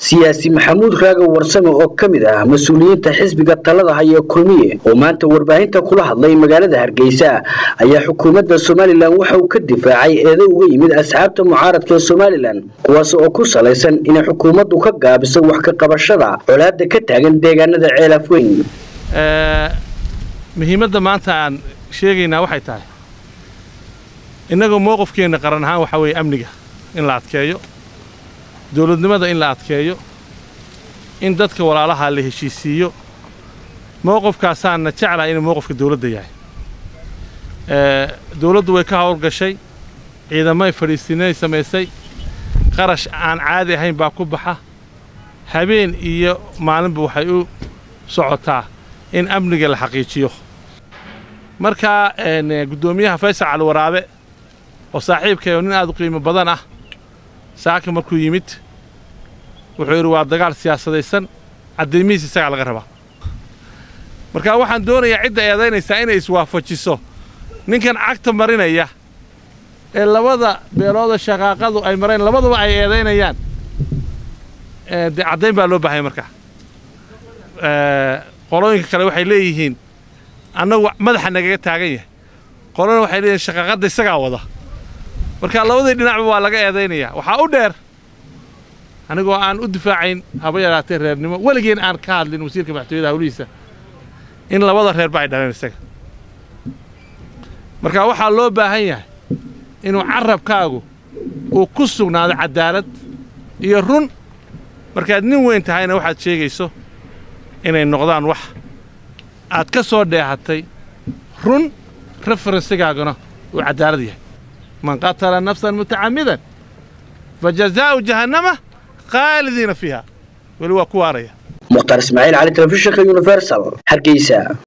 siyaasi maxamuud raaga warsame oo ka mid ah mas-uuliyiinta xisbiga talada haya kulmiye oo maanta warbaahinta kula hadlay magaalada hargeysa ayaa xukuumadda somalilan waxa uu ka difaacay eedo uga yimid asxaabta mucaaradka ee somalilan kuwaas oo ku salaysan inay xukuumaddu ka gaabiso wax ka qabashada colaadda ka taagan deegaanada ceelaaf weyn muhiimadda maanta aan sheegaynaa waxay tahay innagoo mowqifkeenna qaran ahaan waxaa weeye amniga in la adkeeyo dowladnimada in la adkeeyo in dadka walaalaha la heshiisiiyo mowqifkaasaanna jeclaha inuu mowqifka dowladda yahay dowladdu way ka howlgashay ciidamay fadhiisinay samaysay qarash aan caadi ahayn baa ku baxa habeen iyo maalinba waxay u socotaa in amniga la xaqiijiyo markaa guddoomiyaha faysal cali waraabe oo saaxiibkay oo nin aad u qiimo badan ah saaka markuu yimid wuxuu yidhi waa dagaal siyaasadaysan caddaymihiis isagaa laga rabaa marka waxaan doonayaa cidda eedaynaysaa inay iswaafajiso ninkan cagta marinaya ee labada beelooda shaqaaqadu ay mareen labaduba ay eedaynayaan dee caddayn baa loo baahaya markaa qolooyinka kale waxay leeyihiin annagu madaxa nagaga taagan yahay qolona waxay leeyihin shaqaaqadda isagaa wada marka labadii dhinacba waa laga eedaynayaa waxaa u dheer anigoo aan u difaacayn haba yaraatee reernimo weligeen aan ka hadlin wasiirka madaxtooyada hawlihiisa in labada reerba ay dhaleen isaga marka waxaa loo baahan yahay inuu carabkaagu uu ku sugnaado caddaalad iyo run markaad nin weyn tahayna waxaad sheegayso inay noqdaan wax aad ka soo dheehatay run referensigaaguna uu caddaalad yahay man qatala nafsan mutacammidan fa jazaa'u jahannama khaalidiina fiiha weli waa ku waaraya mukhtaar ismaaciil cali telefishinka universal hargeysa